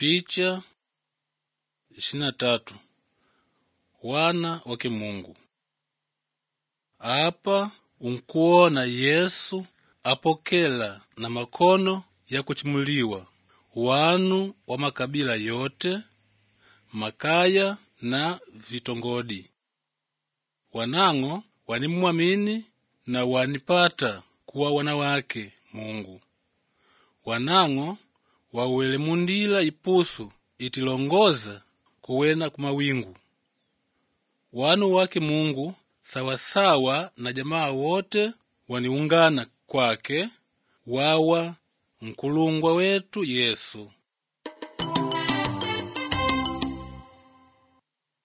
Picha ishirini na tatu wana wake Mungu. Apa unkuona Yesu apokela na makono ya kuchimuliwa wanu wa makabila yote makaya na vitongodi wanang'o wanimwamini na wanipata kuwa wana wake Mungu wanang'o wawele mundila ipusu itilongoza kuwena kumawingu wanu wake Mungu sawasawa na jamaa wote waniungana kwake wawa nkulungwa wetu Yesu